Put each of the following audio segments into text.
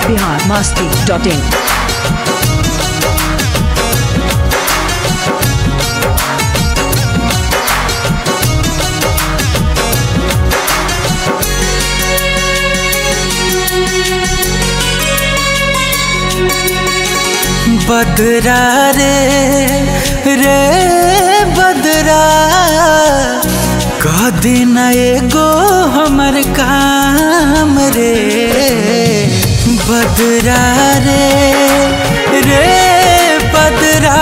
Bihar Masti dot इन बदरा रे रे बदरा कह दिन एगो हमर काम रे बदरा रे रे बदरा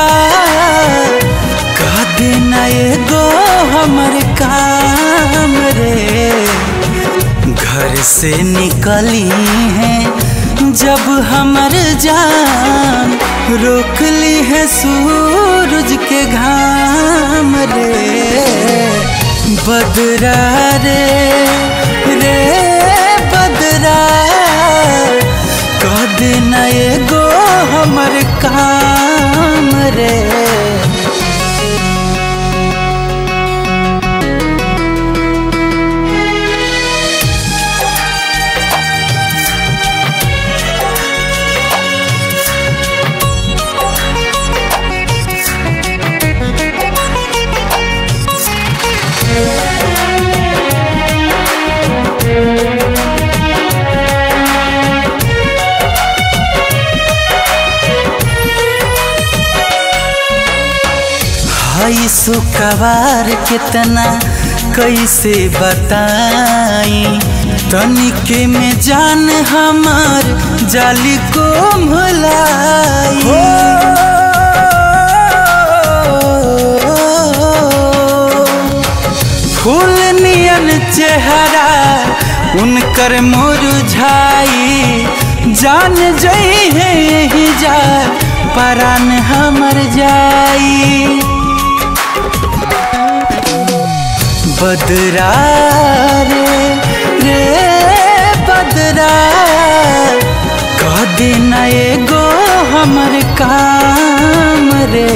कह दिन एगो हमर काम रे घर से निकली है जब हमर जान रोक ली है सूरज के घाम रे बदरा रे रे बदरा कह देना एगो हमर काम रे हई सुकवार कितना कैसे बताई तनिके में जान हमार जाली को भुलाई फूल नियन चेहरा उनकर मुरझाई जान जई है यही जा परान हमर जाई बदरा रे रे बदरा कह देना एगो हमर काम रे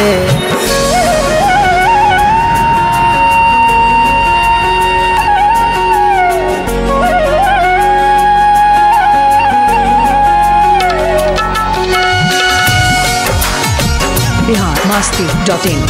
बिहार मास्ती डॉट इन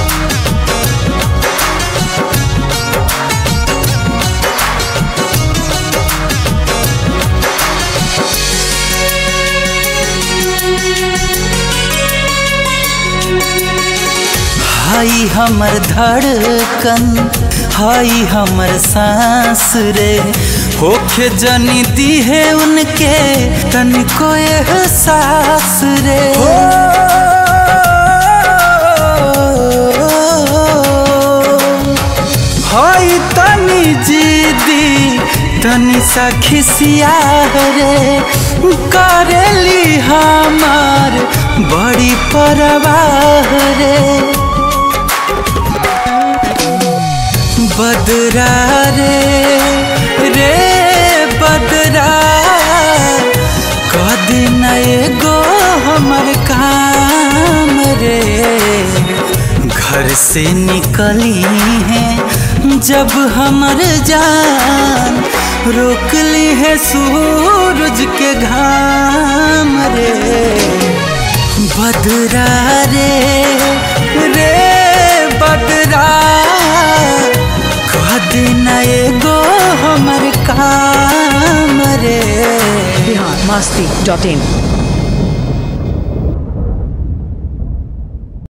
हाई हमर धड़कन हाई हमर सांस रे होखे जनी दी है उनके तनिको एहसास रे हाई तनी जीदी तनी सा खिसिया रे करेली हमार बड़ी परवाह रे बदरा रे रे बदरा कह दिन एगो हमर काम रे घर से निकली है जब हमर जान रोक ली है सूरज के घाम रे बदरा रे रे बदरा कह देना एगो हमर काम रे बिहार मास्ती डॉट इन